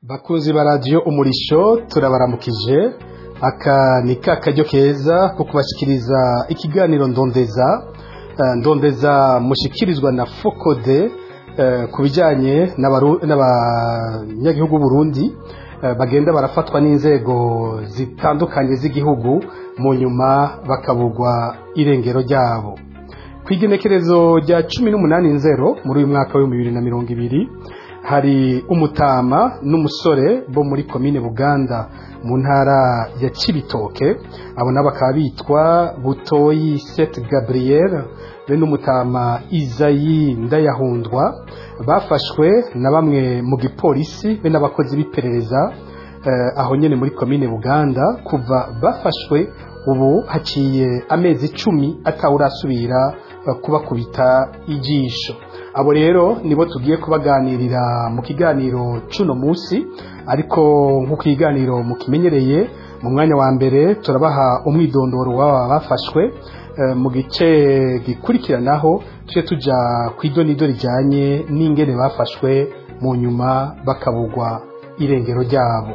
bakunzi ba radiyo umurisho turabaramukije aka ni ka karyo keza ko kubashyikiriza ikiganiro ndondeza Eh, ndondeza mushikirizwa na fokode eh, ku bijyanye n'abaru- n'abanyagihugu Burundi eh, bagenda barafatwa n'inzego zitandukanye z'igihugu mu nyuma bakabugwa irengero ryabo ku igenekerezo rya cumi n'umunani nzero muri uyu mwaka w'ibihumbi bibiri na mirongo ibiri hari umutama n'umusore bo muri komine buganda mu ntara ya kibitoke abo nabo bakaba bitwa butoyi sete gabriel be n'umutama izayi ndayahundwa bafashwe na bamwe mu gipolisi be n'abakozi b'iperereza eh, aho nyene muri komine buganda kuva bafashwe ubu haciye amezi icumi atawurasubira eh, kubakubita ijisho abo rero nibo tugiye kubaganirira mu kiganiro cuno musi ariko nk'uko ikiganiro mukimenyereye mu mwanya wa mbere turabaha umwidondoro w'aba bafashwe eh, mu gice gikurikiranaho tuje tuja ku idonido rijyanye n'ingene bafashwe mu nyuma bakabugwa irengero ryabo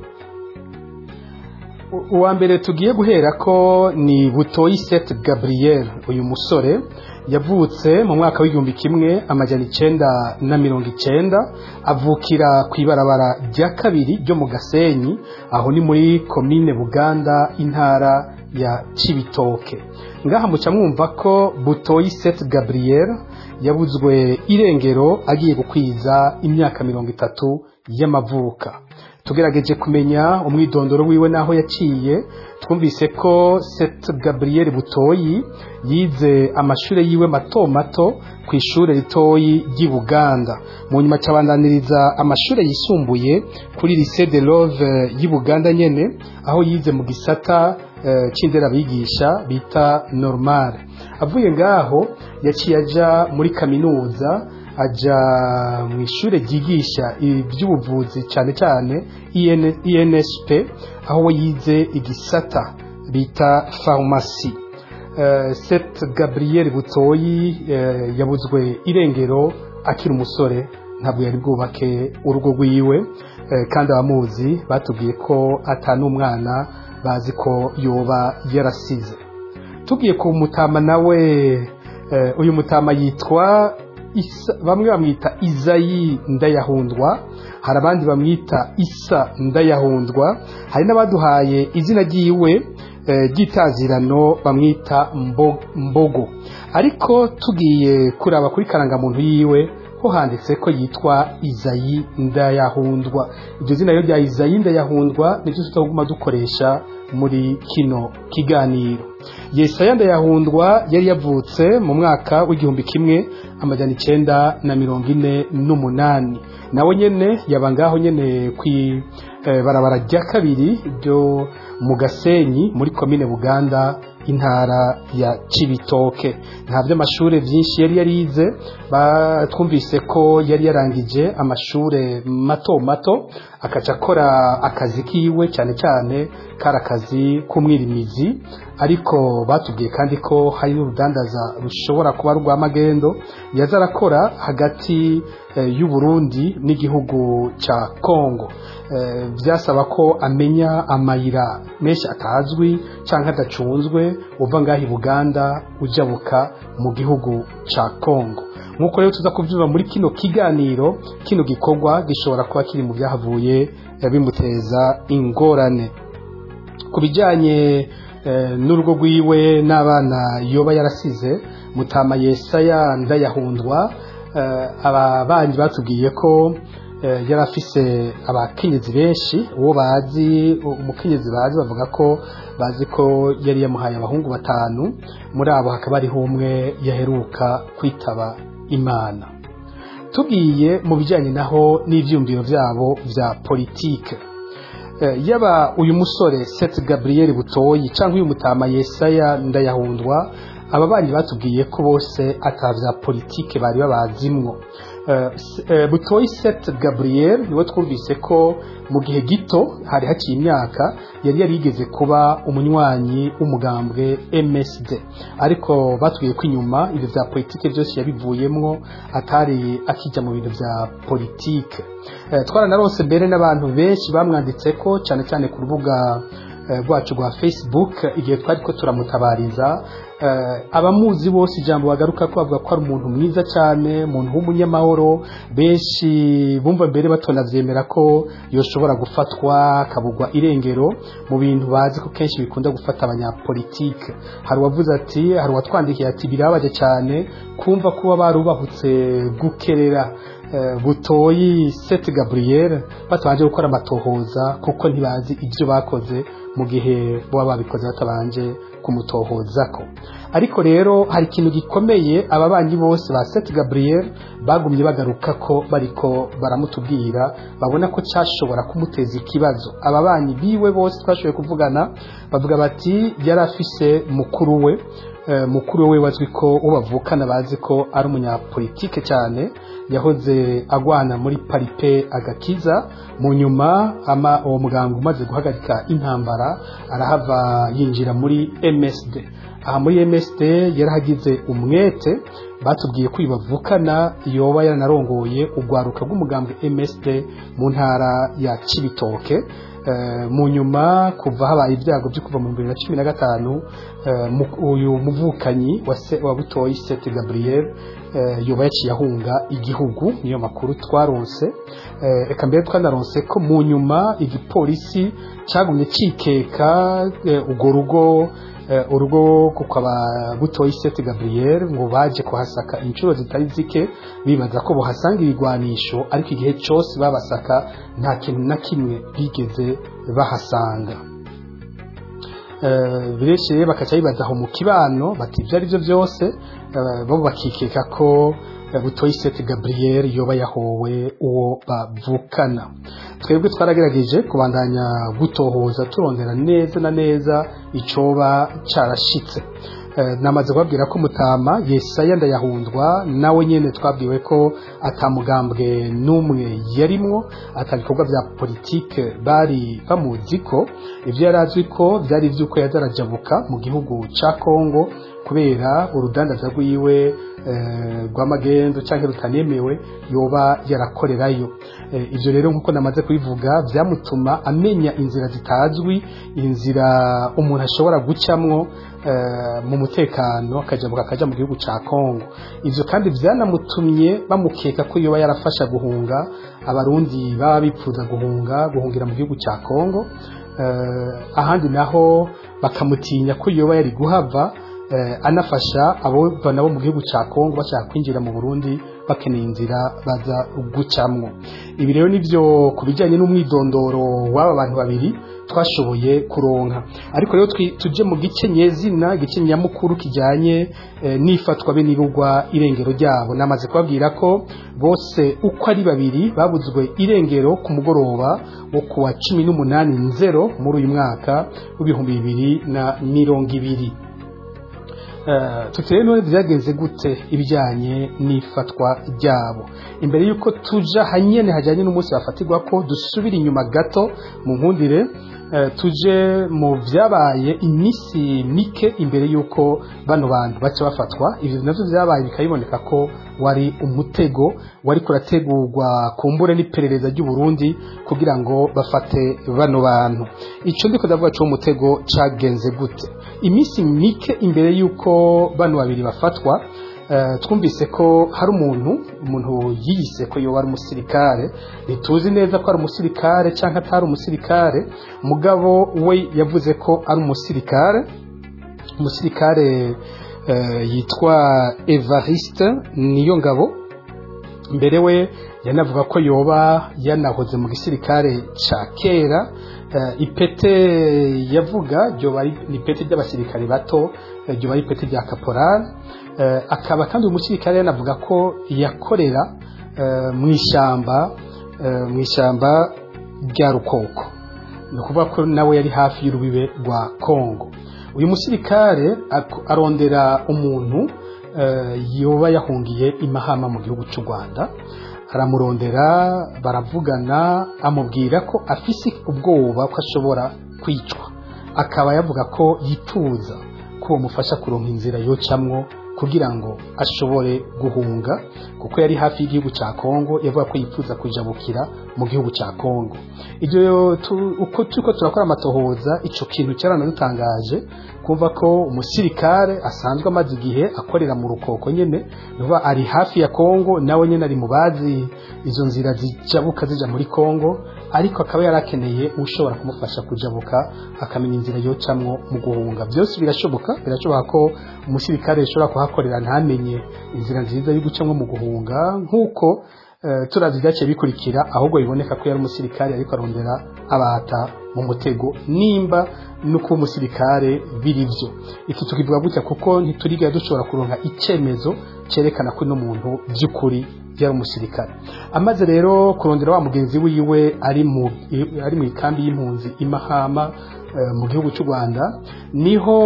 U- uwa mbere tugiye guhera ko ni butoyi sete gabriel uyu musore yavutse mu mwaka w'igihumbi kimwe amajana icenda na mirongo icenda avukira ku ibarabara rya kabiri ryo mu gasenyi aho ni muri komine buganda intara ya cibitoke ngaha muca mwumva ko butoyi sete gabriel yabuzwe irengero agiye gukwiza imyaka mirongo itatu y'amavuka tugerageje kumenya umwidondoro wiwe n'aho yaciye twumvise ko Seth Gabriel Butoyi yize amashuri yiwe mato mato ku ishuri ritoyi ry'i Buganda mu nyuma cabandaniriza amashuri yisumbuye kuri Lycée de Love y'i Buganda nyene aho yize mu gisata eh, c'inderabigisha bita normal avuye ngaho yaciye aja muri kaminuza aja mu ishure ryigisha iby'ubuvuzi cyane cyane IN INSP aho we yize igisata bita farumasi uh, Seth Gabriel Butoyi uh, yabuzwe irengero akiri umusore ntabwo yari bwubake urugo rwiwe uh, kandi abamuzi batubwiye ko atanumwana bazi ko yoba yarasize tugiye ku mutama nawe uh, uyu mutama yitwa isa bamwe bamwita izayi ndayahundwa hari abandi bamwita isa ndayahundwa hari n'abaduhaye izina ryiwe eh, ry'itazirano bamwita Mbo- mbogo ariko tugiye kuraba kuri karangamuntu yiwe ho handitse ko yitwa izayi ndayahundwa iryo zina rero rya izayi ndayahundwa niryo tutaguma dukoresha muri kino kiganiro yesaya ndayahundwa yari yavutse mu mwaka w'igihumbi kimwe amajana icenda na mirongo ine n'umunani nawe nyene yaba ngaho nyene kwi eh, barabara rya kabiri ryo mu gasenyi muri komine buganda intara ya cibitoke nta by'amashure vyinshi yari yarize ba- twumvise ko yari yarangije amashure mato mato akaca akora akazi kiwe cyane cyane kari akazi k'umwirimizi ariko batubwiye kandi ko hari n'urudandaza rushobora kuba rwa magendo yaza arakora hagati eh, y'u Burundi n'igihugu ca Kongo Eh, byasaba ko amenya amayira menshi atazwi canke adacunzwe uva ngaho i Buganda ujabuka mu gihugu ca Kongo nk'uko rero tuza kuvyumva muri kino kiganiro kino gikorwa gishobora kuba kiri mu byahavuye eh, bimuteza ingorane ku bijyanye eh, n'urugo rwiwe n'abana yoba yarasize mutama yesaya ndayahundwa eh, aba bandi batubwiye ko eh, yari afise abakenyezi benshi uwo bazi umukenyezi bazi bavuga ko bazi ko yari yamuhaye abahungu batanu muri abo hakaba hariho umwe yaheruka kwitaba imana tugiye mu bijyanye naho n'ibyumviro byabo bya politike Eh, yaba uyu musore Seth Gabriel Butoyi cyangwa uyu mutama Yesaya ndayahundwa aba bandi batubwiye ko bose atavya politike bari babazimwo Eh, s- eh, butoyi set gabriel niwe twumvise ko mu gihe gito hari haciye imyaka yari yarigeze kuba umunywanyi w'umugambwe msd ariko batubwiye ko inyuma ibyo bya politike byose yabivuyemwo atari akijya mu bintu bya politike Eh, twaranarose mbere n'abantu benshi bamwanditse ko cyane cyane ku rubuga eh, rwacu rwa facebook igihe twari ko turamutabariza eh, abamuzi bose ijambo bagaruka ko bavuga ko ari umuntu mwiza cyane umuntu w'umunyamahoro benshi bumva mbere batanabyemera ko yoshobora gufatwa akabugwa irengero mu bintu bazi ko kenshi bikunda gufata abanyapolitike hari uwavuze ati hari uwatwandikiye ati birabaje cyane kumva kuba barubahutse gukerera eh, butoyi seti gabriel batabanje gukora amatohoza kuko ntibazi ibyo bakoze mu gihe baba babikoze batabanje kumutohozako ariko rero hari ikintu gikomeye aba banyi bose ba seti gabriel bagumye bagaruka ko bariko baramutubwira babona ko cyashobora kumuteza ikibazo aba banyi biwe bose twashoboye kuvugana bavuga bati yari afise mukuru we eh, mukuru we wazwi ko uwo bavukana bazi ko ari umunyapolitike cyane yahoze agwana muri paripe agakiza mu nyuma ama uwo muganga umaze guhagarika intambara arahava yinjira muri MSD aha muri MSD yarahagize umwete batubwiye ko uyu bavukana yoba yaranarongoye urwaruka rw'umugambwe MSD mu ntara ya Cibitoke Eh, mu nyuma kuva habaye ibyago byo kuva mu bibiri na cumi na gatanu eh, mu- uyu muvukanyi wa se- wa butoyi sete gabriel eh, yoba yaciye ahunga igihugu niyo makuru twaronse Eh, reka mbere twanaronse ko mu nyuma igipolisi cyagumye cikeka eh, urwo rugo eh, urugo kukaba butoyi sete gabriel ngo baje kuhasaka inshuro zitari zike bibaza ko bohasanga ibigwanisho ariko igihe cyose babasaka nta kintu na kimwe bigeze bahasanga Eh, birekeye bakaca bibaza aho mu kibano bati ibyo ari byo byose eh, bo bakikeka ko eh, butoyi sete gabriel yoba yahowe uwo bavukana twebwe twaragerageje kubandanya gutohoza turondera neza na neza icoba carashitse Eh, namaze kubabwira ko mutama yesaya ndayahundwa nawe nyene twabwiwe ko atamugambwe n'umwe yarimwo atabikorwa bya politike bari bamuzi ko ivyo yari azwi ko vyari ivy'uko yazarajabuka mu gihugu ca kongo kubera urudandaza rwiwe eh, rw'amagendo canke rutanemewe yoba yarakorerayo Eh, ivyo rero nkuko namaze kubivuga vyamutuma amenya inzira zitazwi inzira umuntu ashobora gucamwo eh, mu mutekano akajabuka akaja mu gihugu ca Kongo ivyo kandi vyanamutumye bamukeka ko yoba yarafasha guhunga abarundi baba bipfuza guhunga guhungira mu gihugu ca Kongo eh, ahandi naho bakamutinya ko yoba yari guhava eh, anafasha abo nabo mu gihugu ca Kongo bashaka kwinjira mu Burundi bakeneye inzira baza gucamwo ibi rero nivyo kubijanye n'umwidondoro w'aba bantu babiri twashoboye kuronka ariko rero twi- tuje mu gice nyezina igice nyamukuru kijanye eh, n'ifatwa be n'ibugwa irengero ryabo namaze kubabwira ko bose uko ari babiri babuzwe irengero ku mugoroba wo kuwa cumi n'umunani nzero muri uyu mwaka w'ibihumbi bibiri na mirongo ibiri Eh, tutire none byagenze gute ibijyanye n'ifatwa ryabo imbere y'uko tuja hanyene hajyanye n'umunsi bafatirwa ko dusubira inyuma gato mu nkundire eh, tuje mu byabaye iminsi mike imbere y'uko bano bantu baca bafatwa ibyo navyo byabaye bikabiboneka ko wari umutego wari kurategurwa kumbure n'iperereza ry'u Burundi kugira ngo bafate bano bantu ico ndiko ndavuga cyo mutego cagenze gute iminsi mike imbere y'uko bano babiri bafatwa eh, twumvise ko hari umuntu umuntu yiyise ko yoba ari umusirikare ntituzi neza ko ari umusirikare cyangwa atari umusirikare mugabo we yavuze ko ari umusirikare umusirikare eh, yitwa Evariste niyo ngabo mbere we yanavuga ko yoba yanahoze mu gisirikare ca kera eh, ipete yavuga ryoba ari ni ipete ry'abasirikare bato eh, ryoba ari ipete rya caporal eh, akaba kandi uyu musirikare yanavuga ko yakorera eh, mu ishamba eh, mu ishamba rya rukoko ni ukuvuga ko nawe yari hafi y'urubibe rwa kongo uyu musirikare ak- arondera umuntu yoba yahungiye imahama mu gihugu cy'u rwanda aramurondera baravugana amubwira ko afise ubwoba ko ashobora kwicwa akaba yavuga ko yifuza ko bamufasha kuronka inzira yocamwo kugira ngo ashobore guhunga kuko yari hafi y'igihugu cya kongo yavuga ko yifuza kujabukira mu gihugu cya kongo ibyo uko turiko turakora amatohoza ico kintu cyaranadutangaje kumva ko umusirikare asanzwe amaze igihe akorera mu rukoko nyene nuba ari hafi ya kongo nawe nyene ari mu bazi izo nzira zijabuka zija muri kongo ariko akaba yarakeneye ushobora kumufasha kujabuka akamenya inzira yocamwo mu guhunga byose birashoboka birashoboka ko umusirikare ashobora kuhakorera ntamenye inzira nziza yo gucamwo mu guhunga nk'uko uh, turazi byaciye bikurikira ahubwo biboneka ko yari umusirikare ariko arondera abata mu mutego nimba no kuba umusirikare biri byo iki tukivuga gutya kuko ntituriga dushobora kuronka icyemezo cyerekana ko n'umuntu by'ukuri yari umusirikare amaze rero kurondera wa mugenzi wiwe ari mu ari mu ikambi y'impunzi imahama uh, mu gihugu cy'u Rwanda niho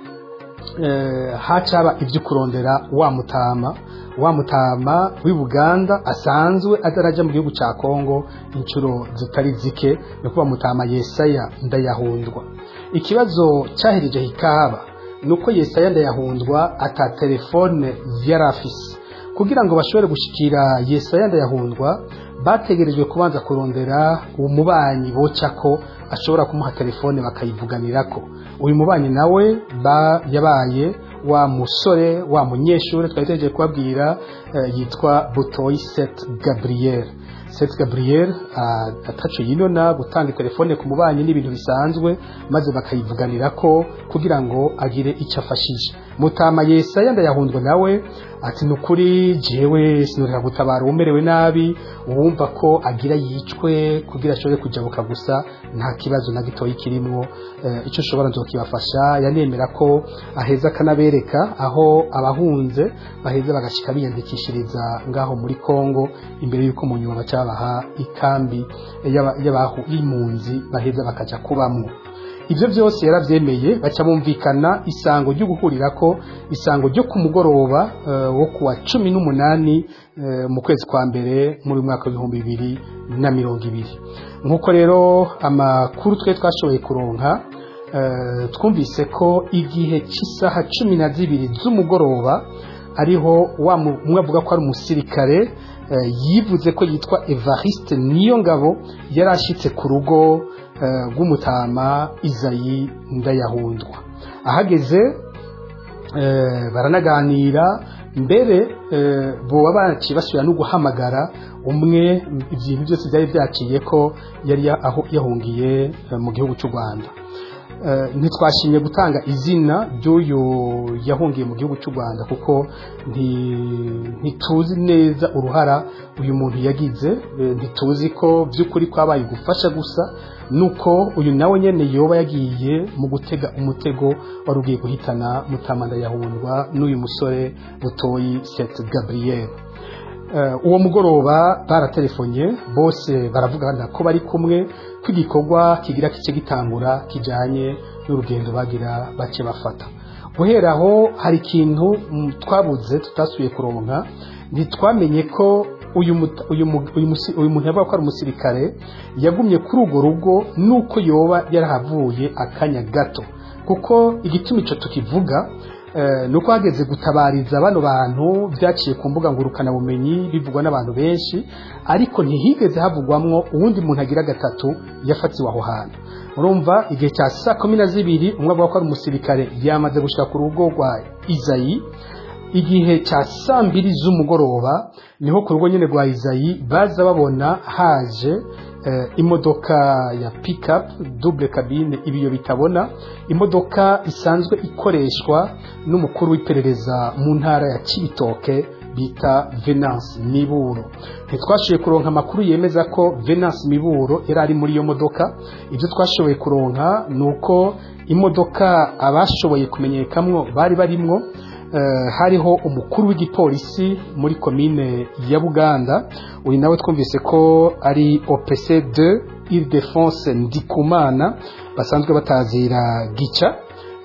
hacaba ibyo kurondera wa mutama wa mutama w'i buganda asanzwe atarajya mu gihugu cya kongo inshuro zitari zike ni kuba mutama yesaya ndayahundwa ikibazo cyahereje hikaba ni uko yesaya ndayahundwa ata telefone yari afise kugira ngo bashobore gushikira yesaya ndayahundwa bategerejwe kubanza kurondera umubanyi boca ko ashobora kumuha telefone bakayivuganirako uyu mubanyi nawe yabaye wa musore wa munyeshuri twari tugiye kubabwira yitwa butoyi seti gabriel seti gabriel ataco yinona gutanga telefone ku mubanyi n'ibintu bisanzwe maze bakayivuganira ko kugira ngo agire icyo afashije mutama yesaya ndayahundwa nawe ati ni ukuri jewe sinurira gutabara umerewe nabi uwumva ko agira yicwe kugira ashobore kujabuka gusa nta kibazo na gitoyi kirimwo icyo ushobora nzokibafasha yanemera ko aheza akanabereka aho abahunze baheza bagashika biyandikishiriza ngaho muri kongo imbere y'uko mu nyuma baca babaha ikambi y'impunzi baheza bakaja kubamwo ibyo byose yarabyemeye baca bumvikana isango ryo guhurira ko isango ryo ku mugoroba wo kuwa cumi n'umunani mu kwezi kwa mbere muri mwaka w'ibihumbi bibiri na mirongo ibiri nk'uko rero amakuru twe twashoboye kuronka twumvise ko igihe cy'isaha cumi na zibiri z'umugoroba ariho umwe avuga ko ari umusirikare yivuze ko yitwa evariste niyo ngabo yari ashyitse ku rugo rw'umutama izayi ndayahundwa ahageze baranaganira mbere boba baciye basubira no guhamagara umwe ibintu byose byari byaciye ko yari yahungiye mu gihugu cy'u rwanda ntitwashimye gutanga izina ry'uyu yahungiye mu gihugu cy'u rwanda kuko ntituzi neza uruhara uyu muntu yagize ntituzi ko by'ukuri kwabaye gufasha gusa nuko uyu nawe nyine yoba yagiye mu gutega umutego wari ugiye guhitana mutamanda yahundwa n'uyu musore butoyi seti gabriel uwo mugoroba baratelefonye bose baravugana ko bari kumwe ko igikorwa kigira kice gitangura kijyanye n'urugendo bagira bace bafata guhera aho hari ikintu twabuze tutasuye kuronka ntitwamenye ko uyu muntu yavuga ko ari umusirikare yagumye kuri urwo rugo nuko yoba yarahavuye akanya gato kuko igituma icyo tukivuga ni uko hageze gutabariza bano bantu byaciye ku mbuga ngurukanabumenyi bivugwa n'abantu benshi ariko ntihigeze havugwamwo uwundi muntu agira gatatu yafatiwe aho hantu urumva igihe cya saa kumi na zibiri umwe avuga ko ari umusirikare yamaze gushyira ku rugo rwa izayi igihe cya saa mbiri z'umugoroba niho ku rugo nyine rwa izayi baza babona haje imodoka ya pikapu dubure kabine ibiyo bitabona imodoka isanzwe ikoreshwa n'umukuru w'iperereza mu ntara ya kibitoke bita venance miburo ntitwashoboye kuronka amakuru yemeza ko venance miburo yari ari muri iyo modoka ibyo twashoboye kuronka ni uko imodoka abashoboye kumenyekamwo bari barimwo hariho umukuru w'igipolisi muri komine ya buganda uyu nawe twumvise ko ari opc de ile defense ndikumana basanzwe batazira gica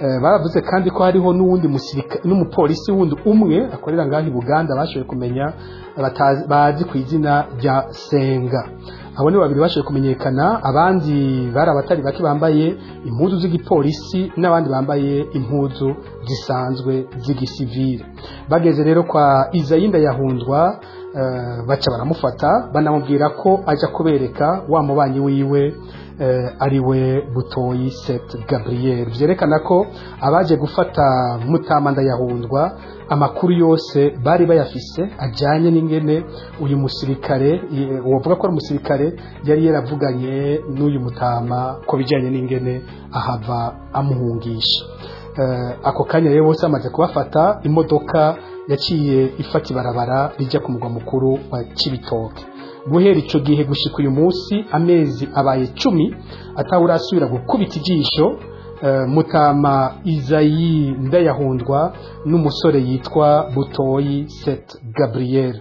Eh, baravuze kandi ko hariho n'uwundi musirika- n'umupolisi wundi umwe akorera ngaho i buganda bashoboye kumenya batazi- bazi ku izina rya senga abo ni babiri bashoboye kumenyekana abandi bari abatari bake bambaye impuzu z'igipolisi n'abandi bambaye impuzu zisanzwe z'igisivile bageze rero kwa izayinda yahundwa eh, baca baramufata banamubwira ko ajya kubereka wa mubanyi wiwe eh, ari we butoyi set gabriel byerekana ko abaje gufata mutamanda yahundwa amakuru yose bari bayafise ajyanye n'ingene uyu musirikare eh, uwavuga ko ari umusirikare yari yaravuganye n'uyu mutama ku bijyanye n'ingene ahava amuhungisha Eh, ako kanya rero bose bamaze kubafata imodoka yaciye ifata ibarabara rijya ku mugwa mukuru wa kibitoke guhera icyo gihe gushika uyu munsi amezi abaye cumi atawurasubira gukubita ijisho eh, mutama izayi ndayahundwa n'umusore yitwa butoyi set gabriel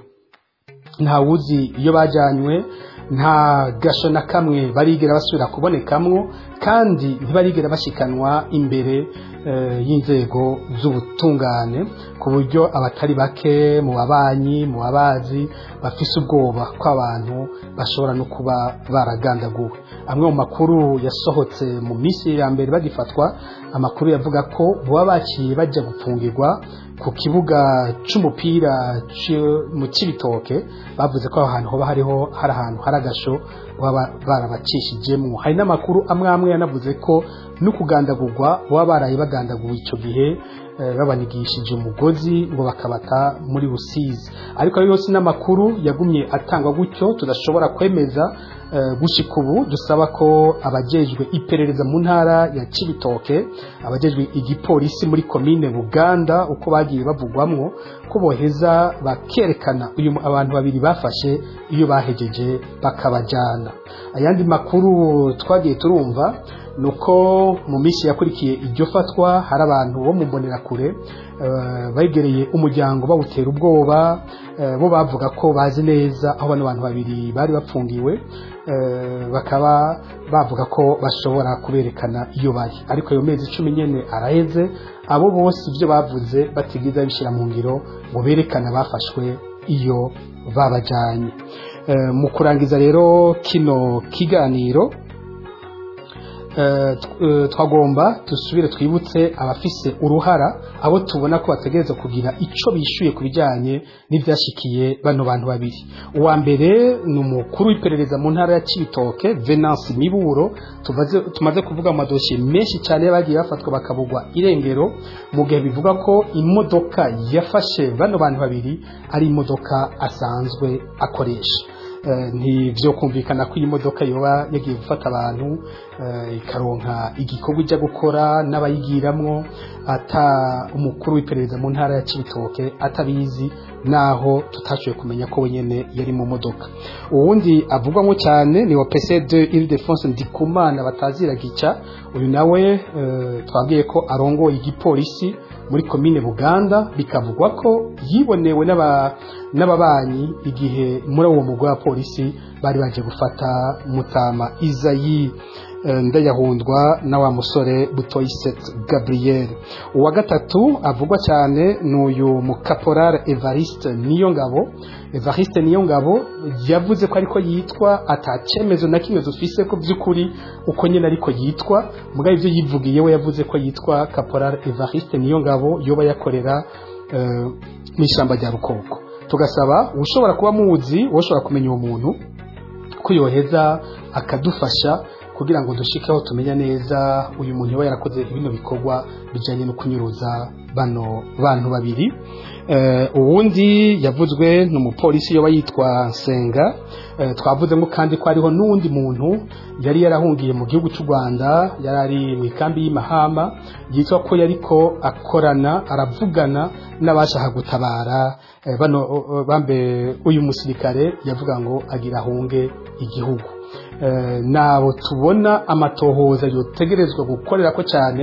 ntawuzi iyo bajyanywe nta gasho na kamwe barigera basubira kubonekamwo kandi ntibarigera bashikanwa imbere eh, y'inzego z'ubutungane ku buryo abatari bake mu babanyi mu babazi bafise ubwoba ko abantu bashobora no kuba baragandaguwe amwe mu makuru yasohotse mu minsi ya mbere bagifatwa amakuru yavuga ko baba baciye bajya gupfungirwa ku kibuga c'umupira ci- mu Cibitoke bavuze ko aho hantu hoba hariho hari ahantu hari agasho baba barabacishijemo hari n'amakuru amwe amwe yanavuze ko no kugandagurwa baba baraye bagandaguwe ico gihe eh, babanigishije umugozi ngo bakabata muri Rusizi ariko ayo yose n'amakuru yagumye atangwa gutyo tudashobora kwemeza eh, gushika ubu dusaba ko abajejwe iperereza mu ntara ya Cibitoke abajejwe igipolisi muri komine Buganda uko bagiye bavugwamwo ko boheza bakerekana uyu mu- abantu babiri bafashe iyo bahejeje bakabajana ayandi makuru twagiye turumva nuko mu minsi yakurikiye iryo fatwa hari abantu bo mu mbonerakure eh, begereye umuryango bawutera ubwoba eh, bo bavuga ko bazi neza aho bano bantu babiri bari bapfungiwe eh, bakaba bavuga ko bashobora kuberekana iyo bari ariko ayo mezi cumi nyene araheze abo bose ibyo bavuze batigeze bishyira mu ngiro ngo berekane abafashwe iyo babajyanye Eh, mu kurangiza rero kino kiganiro eh, tw- eh, twagomba dusubire twibutse abafise uruhara abo tubona ko bategereza kugira ico bishuye ku bijyanye n'ivyashikiye bano bantu babiri uwa mbere ni umukuru w'iperereza mu ntara ya Cibitoke Venance Miburo tumaze, tumaze kuvuga mu madosiye menshi cyane bagiye bafatwa bakabugwa irengero mu gihe bivuga ko imodoka yafashe bano bantu babiri ari imodoka asanzwe akoresha Eh, ntivyo kumvikana ko iyi modoka yoba yagiye gufata abantu eh, ikaronka igikorwa ijya gukora n'abayigiramwo ata umukuru w'iperereza mu ntara ya Cibitoke atabizi naho tutashoboye kumenya ko wenyene yari mu modoka uwundi avugwamo cyane ni wa PC2 Ile-de-France Ndikumana batazira gica uyu nawe eh, twabwiye ko arongoye igipolisi muri komine Buganda bikavugwa ko yibonewe n'aba n'ababanyi igihe muri uwo mugwa wa polisi bari baje gufata mutama Izayi eh, ndayahundwa na wa musore Butoyiset Gabriel uwa gatatu avugwa cyane n'uyu mukaporale Evariste Niyongabo Evariste Niyongabo yavuze ko ariko yitwa atacemezo na kimwe dufise ko by'ukuri uko nyine ariko yitwa mugabo ibyo yivugiye we yavuze ko yitwa Caporal Evariste Niyongabo yoba yakorera eh, n'ishyamba rya Rukoko tugasaba ushobora kuba muzi ushobora kumenya uwo muntu ko yoheza akadufasha kugira ngo dushikeho tumenya neza uyu muntu yoba yarakoze bino bikorwa bijyanye no kunyuruza bano bantu babiri Eh, uwundi yavuzwe ni umupolisi yoba yitwa Nsenga Eh, twavuzemo kandi ko hariho n'uwundi muntu yari yarahungiye mu gihugu cy'u Rwanda yari ari mu ikambi y'Imahama yitwa ko yariko akorana aravugana n'abashaka gutabara eh, bano eh, bambe uyu musirikare yavuga ngo agira ahunge igihugu Eh, nabo tubona amatohoza yotegerezwa gukorera ko cyane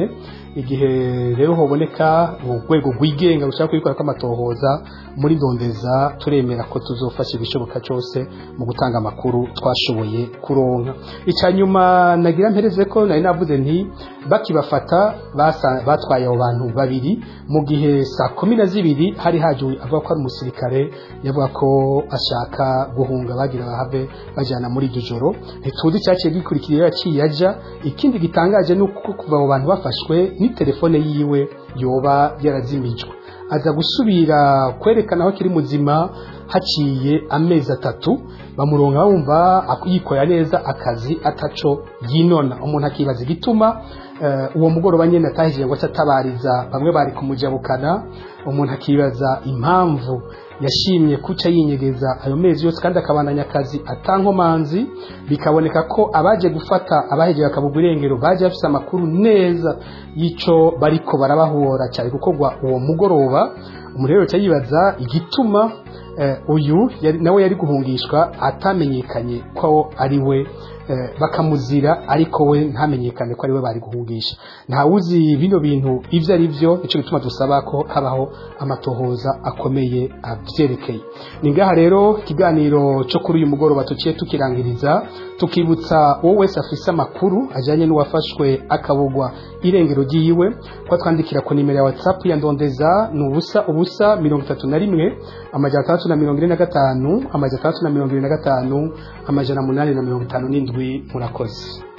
igihe rero hoboneka urwego rwigenga rushaka kubikora kw'amatohoza muri ndondeza turemera ko tuzofasha ibishoboka cyose mu gutanga amakuru twashoboye kuronka icya nyuma nagira mpereze ko nari navuze nti bakibafata basa- batwaye abo bantu babiri mu gihe saa kumi na zibiri hari haje avuga ko ari umusirikare yavuga ko ashaka guhunga bagira bahave bajyana muri iryo joro ntituzi icyaciye gikurikira yaciye ajya ikindi gitangaje ni uko kuva abo bantu bafashwe ni telefone yiwe yoba yarazimijwe aza gusubira kwerekana aho akiri muzima haciye amezi atatu bamuronka bumva ak- yikorera neza akazi ataco yinona umuntu akibaza igituma eh, uwo mugoroba nyene atahije ngo atabariza bamwe bari kumujabukana umuntu akibaza impamvu yashimye kuca yinyegeza ayo mezi yose kandi akabandanya akazi atankomanzi bikaboneka ko abaje gufata abahejeje bakabugwa irengero baje bafise amakuru neza y'ico bariko barabahora cyane gukorwa uwo mugoroba umuntu rero aca yibaza igituma eh, uyu yari- nawe yari guhungishwa atamenyekanye ko ari we eh, bakamuzira ariko we ntamenyekane ko ari we bari guhungisha ntawuzi bino bintu ibyo ari byo nicyo gituma dusaba ko habaho amatohoza akomeye abyerekeye ni ngaha rero ikiganiro cyo kuri uyu mugoroba tuciye tukirangiriza tukibutsa uwo wese afise amakuru ajyanye n'uwafashwe akabugwa irengero ry'iwe ko twandikira ku nimero ya whatsapp ya ndondeza ni ubusa ubusa mirongo itatu na rimwe amajana atandatu na mirongo ine na gatanu amajana atandatu na mirongo irindwi na gatanu amajana umunani na mirongo itanu n'indwi murakoze